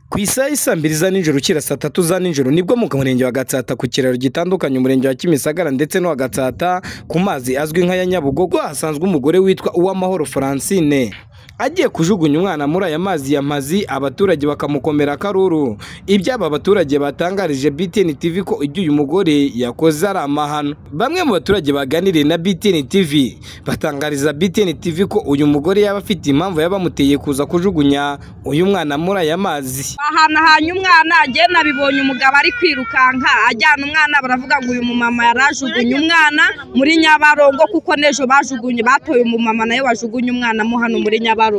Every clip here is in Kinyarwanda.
ku isaha isa mbiri za nijoro ukira saa tatu za nijoro nibwo mu murenge wa gatsata ku kiraro gitandukanye umurenge wa kimisagara ndetse no wa gatsata ku mazi azwi nka ya nyabugogo hasanzwe umugore witwa uwamahoro francine agiye kujugunya umwana muri aya mazi ya mazi abaturage bakamukomera akaruru ibyo aba baturage batangarije BTN TV ko ibyo uyu mugore yakoze ari amahano bamwe mu baturage baganiriye na BTN TV batangariza BTN TV ko uyu mugore yaba afite impamvu yabamuteye kuza kujugunya uyu mwana muri aya mazi bahanahanye umwana agenda abibonye umugabo ari kwirukanka ajyana umwana baravuga ngo uyu mumama yarajugunye umwana muri nyabarongo kuko n'ejo bajugunye batoye umumama nawe wajugunye umwana mo hano muri nyabarongo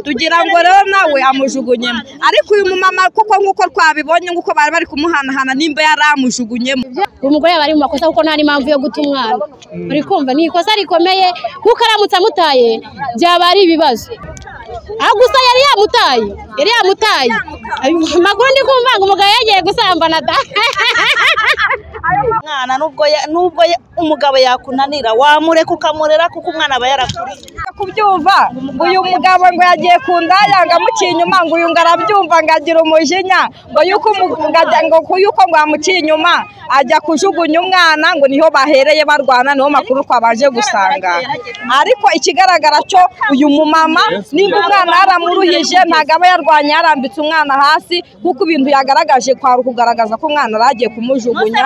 tugira ngo rero nawe amujugunyemo ariko uyu mumama kuko nk'uko twabibonye nk'uko bari bari kumuhanahana nimba yari amujugunyemo uyu mugore yaba ari mu makosa kuko nta n'impamvu yo guta umwana uri kumva ni ikosa rikomeye kuko aramutse amutaye byaba ari ibibazo aho gusa yari yamutaye yari yamutaye amakuru ndi kumva ngo umugabo yagiye gusambana da umwana nubwo nubwo umugabo yakunanira wamureka ukamurera kuko umwana aba yarakuriye kubyumva uyu mugabo ngo yagiye ku ndaya ngo amuciye inyuma ngo uyu ngo arabyumva ngo agira umujinya ngo yuko yuko ngo amuciye inyuma ajya kujugunya umwana ngo niho bahereye barwana niho makuru twabaje gusanga ariko ikigaragara cyo uyu mumama nimba umwana yaramuruhije ntabwo aba yarwanya yarambitse umwana hasi kuko ibintu yagaragaje kwari ukugaragaza ko umwana yari kumujugunya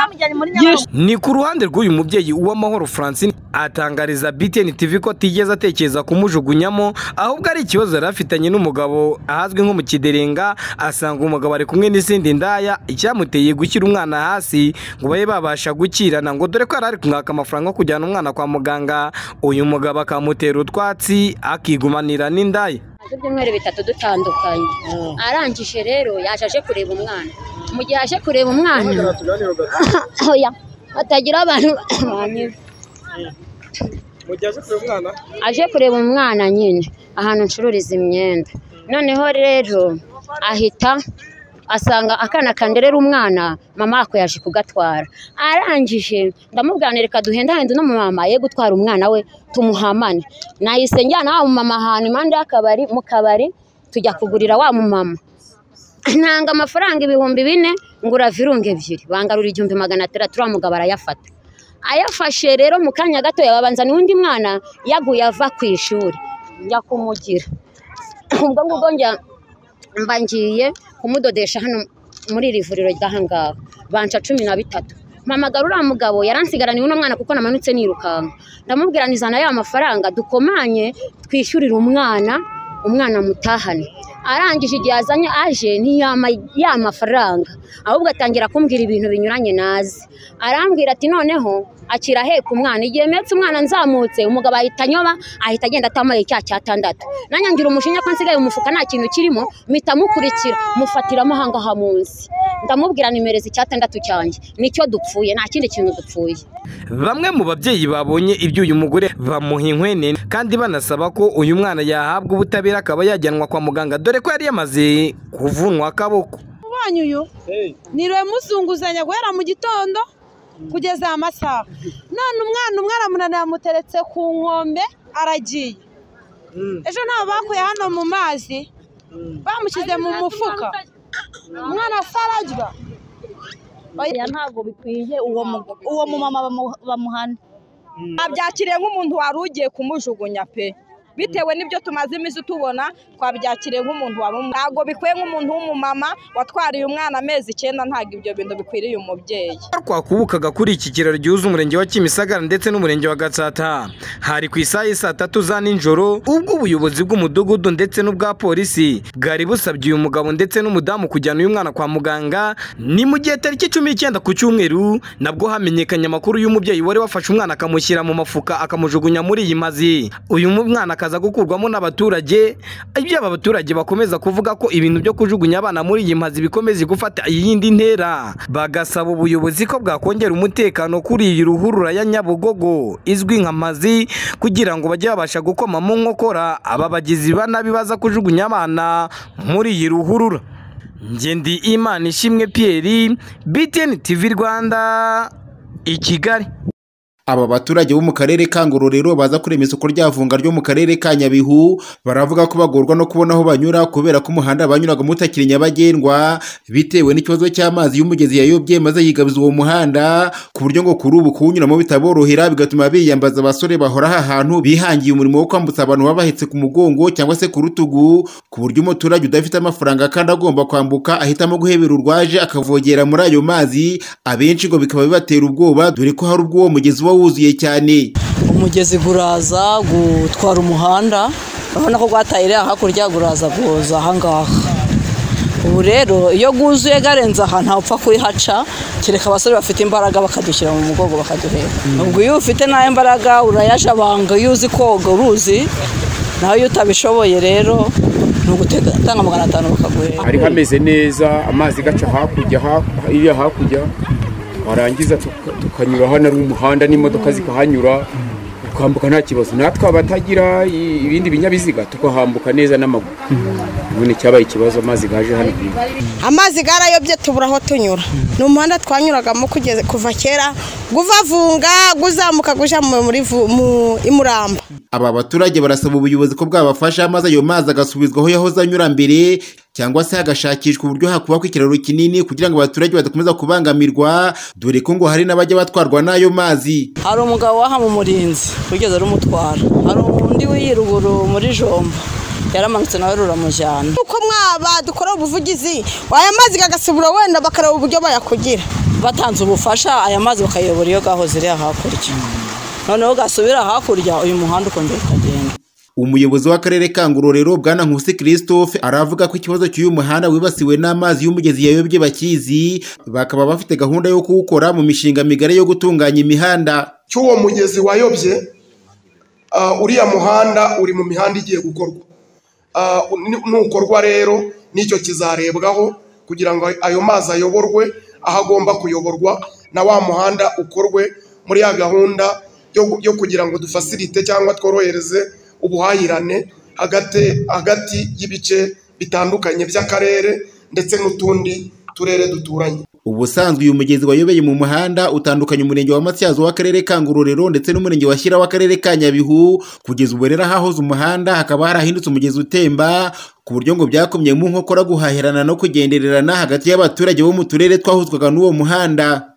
ni ku ruhande rw'uyu mubyeyi uwamahoro francine atangariza BTN TV ko atigeze atekereza kumujugunyamo ahubwo ari ikibazo yari afitanye n'umugabo ahazwi nko mu kiderenga asanga umugabo ari kumwe n'izindi ndaya icyamuteye gushyira umwana hasi ngo babe babasha gukirana ngo dore ko yari ari kumwaka amafaranga yo kujyana umwana kwa muganga uyu mugabo akamutera utwatsi akigumanira n'indaya ibyumweru bitatu dutandukanye arangije rero yaje aje kureba umwana mu gihe aje kureba umwana hatagira abantu banyura aje kureba umwana nyine ahantu ncururiza imyenda noneho rero ahita asanga akana kanderera umwana mama ako yaje kugatwara arangije ndamubwanira reka duhendahende no mama ye gutwara umwana we tumuhamane nahise njyana wa mumama ahantu impande y'akabari mu kabari tujya kugurira wa mumama ntanga amafaranga ibihumbi bine ngura virunga ebyiri bangarura igihumbi magana atandatu uriya mugabo arayafata ayafashe rero mu kanya gato yabanzaniye undi mwana yaguye ava ku ishuri njya kumugira ubwo ngubwo njya mba ngiye kumudodesha hano muri iri vuriro ngaha banca cumi na bitatu mpamagara uriya mugabo yaransigaraniwe uno mwana kuko namanutse nirukanka ndamubwira nizana ya mafaranga dukomanye twishyurire umwana umwana mutahane arangije igihe azanye aje ntiyama ya mafaranga ahubwo atangira kumbwira ibintu binyuranye nazi arambwira ati noneho akira aheka umwana igihe mpetse umwana nzamutse umugabo ahita anyoba ahita agenda atamaye cya cyatandatu nanjye ngira umushinya ko nsigaye umufuka nta kintu kirimo mpita mukurikira mufatiramo aha ngaha munsi ndamubwira nimero icyatandatu cyanjye nicyo dupfuye nta kindi kintu dupfuye bamwe mu babyeyi babonye ibyo uyu mugore bamuha inkwene kandi banasaba ko uyu mwana yahabwa ubutabera akaba yajyanwa kwa muganga dore ko yari yamaze kuvunwa akaboko ubonye uyu niwe musunguzanya guhera mu gitondo kugeza amasaha none umwana umwe aramunanira amuteretse ku nkombe aragiye ejo ntawe bakuye hano mu mazi bamushyize mu mufuka umwana asarajya ntabwo bikwiye uwo mumama bamuhana abyakiriye nk'umuntu wari ugiye kumujugunya pe bitewe n'ibyo tumaze iminsi tubona twabyakiriye nk'umuntu wari umwe ntabwo bikwiye nk'umuntu w'umumama watwariye umwana amezi icyenda ntabwo ibyo bintu bikwiriye umubyeyi twakubukaga kuri iki kiraro gihuza umurenge wa kimisagara ndetse n'umurenge wa gatsata hari ku isaha y'i tatu za nijoro ubwo ubuyobozi bw'umudugudu ndetse n'ubwa polisi bwari busabye uyu mugabo ndetse n'umudamu kujyana uyu mwana kwa muganga ni mu gihe tariki cumi n'icyenda ku cyumweru nabwo hamenyekanye amakuru y'umubyeyi wari wafashe umwana akamushyira mu mufuka akamujugunya muri iyi mazi uyu mwana akaza gukurwamo n'abaturage ibyo aba baturage bakomeza kuvuga ko ibintu byo kujugunya abana muri iyi mazi bikomeza gufata iyindi ntera bagasaba ubuyobozi ko bwakongera umutekano kuri iyi ruhurura ya nyabugogo izwi nka mazi kugira ngo bajye babasha gukoma mu nkokora aba bagizi ba nabi baza kujugunya abana muri iyi ruhurura ngendi imana ishimwe Pierre BTN TV Rwanda i Kigali aba baturage bo mu karere ka ngororero baza kurema isoko rya vunga ryo mu karere ka nyabihu baravuga ko bagorwa no kubona aho banyura kubera ko umuhanda banyuragamo utakiri nyabagendwa bitewe n'ikibazo cy'amazi y'umugezi yayobye maze yigabiza uwo muhanda ku buryo ngo kuri ubu kuwunyuramo bitaborohera bigatuma biyambaza abasore bahora aha hantu bihangiye umurimo wo kwambutsa abantu baba bahetse ku mugongo cyangwa se ku rutugu ku buryo umuturage udafite amafaranga kandi agomba kwambuka ahitamo guhebera urwaje akavogera muri ayo mazi abenshi ngo bikaba bibatera ubwoba dore ko hari ubwo uwo mugezi uba wuzuye cyane umugezi guraza gutwara umuhanda urabona ko rwataye iriya hakurya guraza guhoza ahangaha ubu rero iyo guzuye garenze aha ntapfa kuyihaca kereka abasore bafite imbaraga bakadushyira mu mugongo bakaduhera ubwo iyo ufite nayo mbaraga urayajabanga iyo uzi koga uruzi naho iyo utabishoboye rero ni ugutanga magana atanu bakaguhera hari hameze neza amazi gaca hakurya iyo hakurya warangiza tukanyura hano ari umuhanda n'imodoka zikahanyura tukambuka nta kibazo natwe abatagira ibindi binyabiziga tukahambuka neza n'amaguru none cyabaye ikibazo amazi gaje hano amazi garayobye tubura aho tunyura ni umuhanda twanyuragamo kugeza- kuva kera guvavunga guzamuka guja mu- muri vu- mu imuramba aba baturage barasaba ubuyobozi ko bwabafasha maze ayo mazi agasubizwa aho yahoze anyura mbere cyangwa se hagashakishwa uburyo hakubakwa ikiraro kinini kugira ngo abaturage badakomeza kubangamirwa dore ko ngo hari n'abajya batwarwa n'ayo mazi hari umugabo wahamu umurinzi wigeze rumutwara hari undi w'iyiruguru muri jomba yaramanutse nawe ruramujyana uko mwaba dukora ubuvugizi aya mazi gagasubira wenda bakareba uburyo bayakugira batanze ubufasha aya mazi bakayobora iyo gahoze iriya hakurya noneho gasubira hakurya uyu muhanda ukongera ukagenda umuyobozi w'akarere ka ngororero bwana nkusi christophe aravuga ko ikibazo cy'uyu muhanda wibasiwe n'amazi y'umugezi yayobye bakizi bakaba bafite gahunda yo kuwukora mu mishinga migari yo gutunganya imihanda cy'uwo mugezi wayobye ah, uriya muhanda uri mu mihanda igiye gukorwa Ah, ni- nukorwa rero nicyo kizarebwaho kugira ngo ayo mazi ayoborwe aho agomba kuyoborwa na wa muhanda ukorwe muri ya gahunda yo, yo kugira ngo dufasirite cyangwa tworohereze ubuhahirane hagati hagati y'ibice bitandukanye by'akarere ndetse n'utundi turere duturanye ubusanzwe uyu mugezi wayobeye mu muhanda utandukanya umurenge wa matyazo w'akarere ka ngororero ndetse n'umurenge wa shyira w'akarere ka nyabihu kugeza ubu rero ahahoze umuhanda hakaba harahindutse umugezi utemba ku buryo ngo byakomye mu nkokora guhahirana no kugendererana hagati y'abaturage bo mu turere twahuzwaga n'uwo muhanda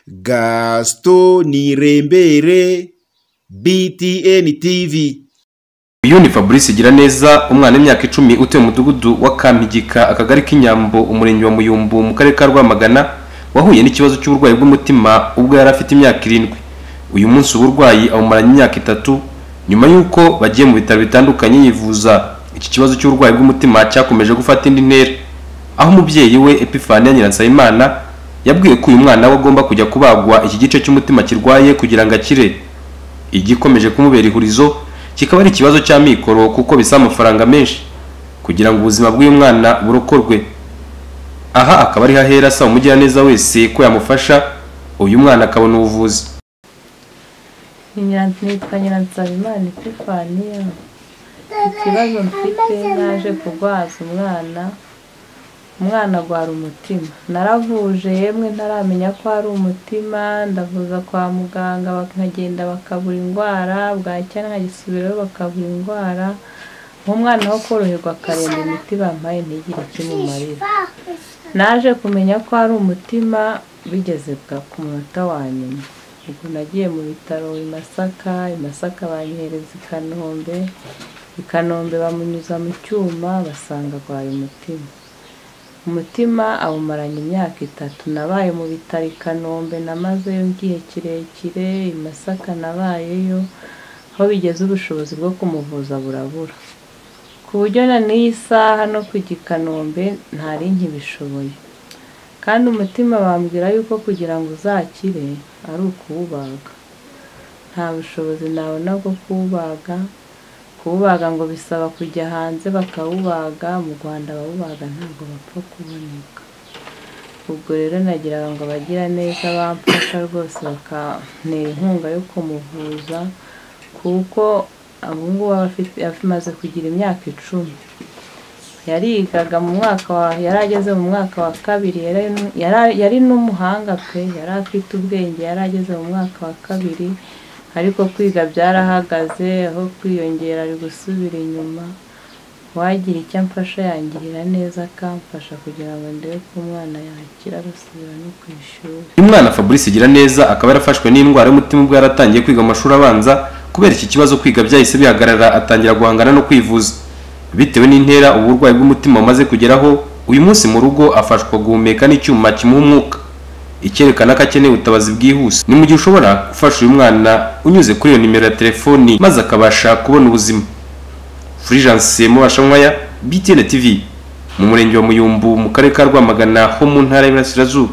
gasito nirembere btn tv Uyu ni Fabrice Giraneza umwana w'imyaka icumi utuye mu mudugudu wa Kampigika akagari k'inyambo umurenge wa Muyumbu mu karere ka Rwamagana wahuye n'ikibazo cy'uburwayi bw'umutima ubwo yari afite imyaka irindwi uyu munsi uburwayi abumaranye imyaka itatu nyuma y'uko bagiye mu bitaro bitandukanye yivuza iki kibazo cy'uburwayi bw'umutima cyakomeje gufata indi ntera aho umubyeyi we Epifania Nyiransabimana yabwiye ko uyu mwana we agomba kujya kubagwa iki gice cy'umutima kirwaye kugira ngo akire igikomeje kumubera ihurizo kikaba ari ikibazo cy'amikoro kuko bisaba amafaranga menshi kugira ngo ubuzima bw'uyu mwana burokorwe aha akaba ari hahera asaba umugiraneza wese ko yamufasha uyu mwana akabona ubuvuzi nitwa nyiransabimana epifaniya ikibazo mfite naje kurwaza umwana umwana agwara umutima naravuje yemwe ntaramenya ko ari umutima ndavuza kwa muganga bakagenda bakabura indwara bwacya nkagisubirayo bakabura indwara uwo mwana wo koroherwa akaremba imiti bampaye ntigire ikimumarira naje kumenya ko ari umutima bigeze bwa ku munota wa nyuma ubwo nagiye mu bitaro i masaka i masaka banyohereza i kanombe i kanombe bamunyuza mu cyuma basanga arwaye umutima umutima awumaranye imyaka itatu nabaye mu bitaro i kanombe namazeyo igihe kirekire i masaka nabayeyo aho bigeze ubushobozi bwo kumuvuza burabura ku buryo na n'iyi saha no kujya i kanombe ntari nkibishoboye kandi umutima bambwira yuko kugira ngo uzakire ari ukuwubaga nta bushobozi nabona bwo kuwubaga kuwubaga ngo bisaba kujya hanze bakawubaga mu rwanda abawubaga ntabwo bapfa kuboneka ubwo rero nagiraga ngo abagira neza bamfasha rwose bakantera inkunga yo kumuvuza kuko ubu ngubu aba afite- amaze kugira imyaka icumi yarigaga mu mwaka wa yari ageze mu mwaka wa kabiri yari nu- yari- yari n'umuhanga pe yari afite ubwenge yari ageze mu mwaka wa kabiri ariko kwiga byarahagaze aho kwiyongera ari gusubira inyuma uwagira icyo amfasha yangirira neza akamfasha kugira ngo ndebe ko umwana yakira agasubira no ku ishuri Uyu mwana Fabrice Giraneza akaba yarafashwe n'indwara y'umutima ubwo yari atangiye kwiga mu mashuri abanza kubera iki kibazo kwiga byahise bihagarara atangira guhangana no kwivuza bitewe n'intera ubu burwayi bw'umutima bumaze kugeraho uyu munsi mu rugo afashwa guhumeka n'icyuma kimuha umwuka icyerekana ko akeneye ubutabazi bwihuse ni mu gihe ushobora gufasha uyu mwana unyuze kuri iyo nimero ya telefoni maze akabasha kubona ubuzima Fulgence Mubashankwaya BTN TV mu murenge wa Muyumbu mu karere ka Rwamagana ho mu ntara y'Iburasirazuba